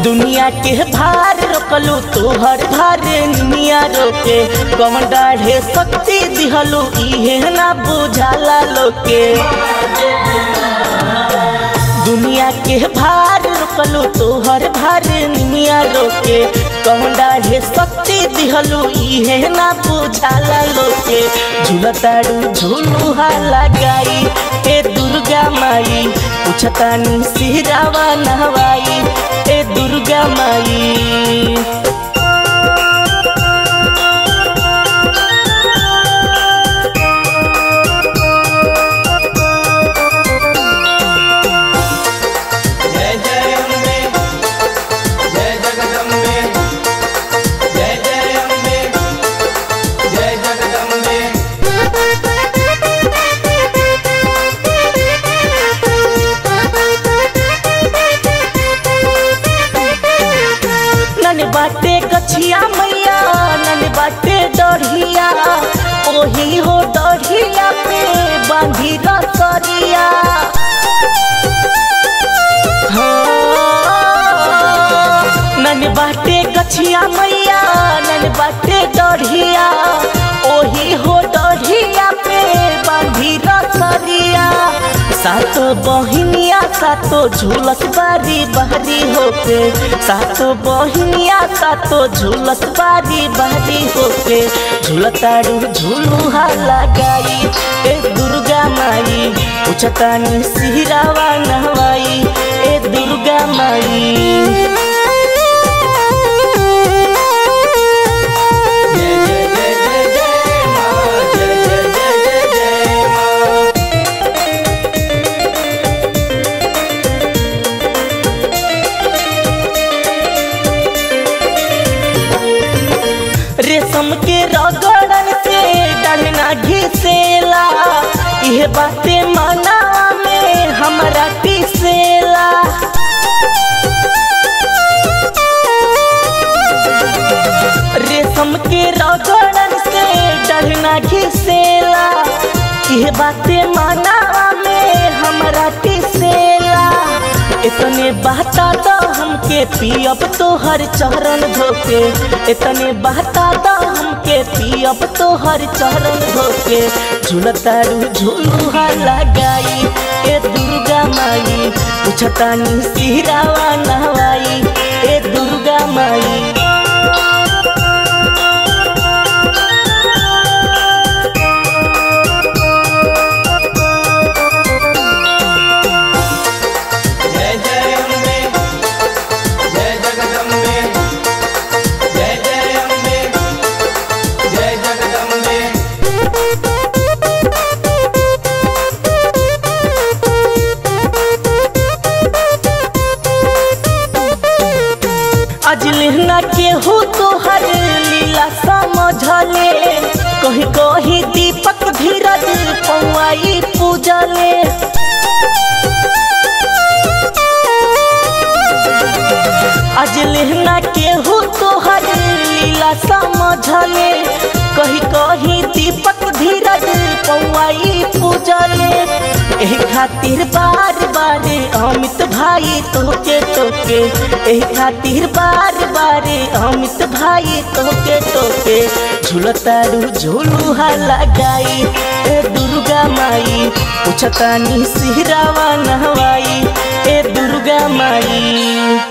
दुनिया के भार रोकलू तोहर भार निमिया रोके कौन डाढ़े शक्ति दिहलू इहे ना बुझाला लोके दुनिया के भार रोकलू तोहर भार निमिया रोके कौन डाढ़े शक्ति दिहलू इहे ना बुझाला लोके झूलताड़ू झूलू लगाई ए दुर्गा माई पूछतानी सिरावा नहवाई ए दुर्गा माई जय जय अम्बे जय जगदम्बे जय जय अम्बे जय जगदम्बे नन बाटे गछिया मैया नन बाटे डढ़िया ओही हो डढ़िया पे बांधी रसरिया हाँ। नन बाटे गछिया मैया नन बाटे डढ़िया ओही हो डढ़िया पे बांधी रसरिया सातो बहिनिया सातो झूलत बारी बहरी होके सातो बहिनिया सातो झूलत बारी बहरी होके झूलतारू झूलुहा लगाई ए दुर्गा माई पूछतानी सिहरावा नहवाई ए दुर्गा माई जय जय जय जय जय माँ जय जय जय जय जय माँ रेशम के रगड़न से डरना घिसेला यह बातें मना में हमरा टिसेला रेशम के रगड़न से डरना घिसेला यह बातें मना में हमरा टिसेला इतने बहता दो हमके पियब तोहर चरण धोके इतने बहता दो हमके पियब तोहर चरण धोके झूलतारू झूलुहा लगाई ए दुर्गा माई पूछतानी सिहरावा नहवाई ए दुर्गा माई जय जय अम्बे जय जगदम्बे जय जय अम्बे जय जगदम्बे आज लेहना के हो तो हर लीला समझले कहीं कहीं दीपक धीरज पौआई पूजले आज लेहना के हो तो हर लीला समझले कहीं कहीं दीपक धीरज पौआई पूजले एही खातिर बार बार अमित भाई तोके टोके एही खातिर बार बार अमित भाई तोके टोके झूलतारू झूलुहा लगाई ए दुर्गा माई पूछतानी सिहरावा नहवाई ए दुर्गा माई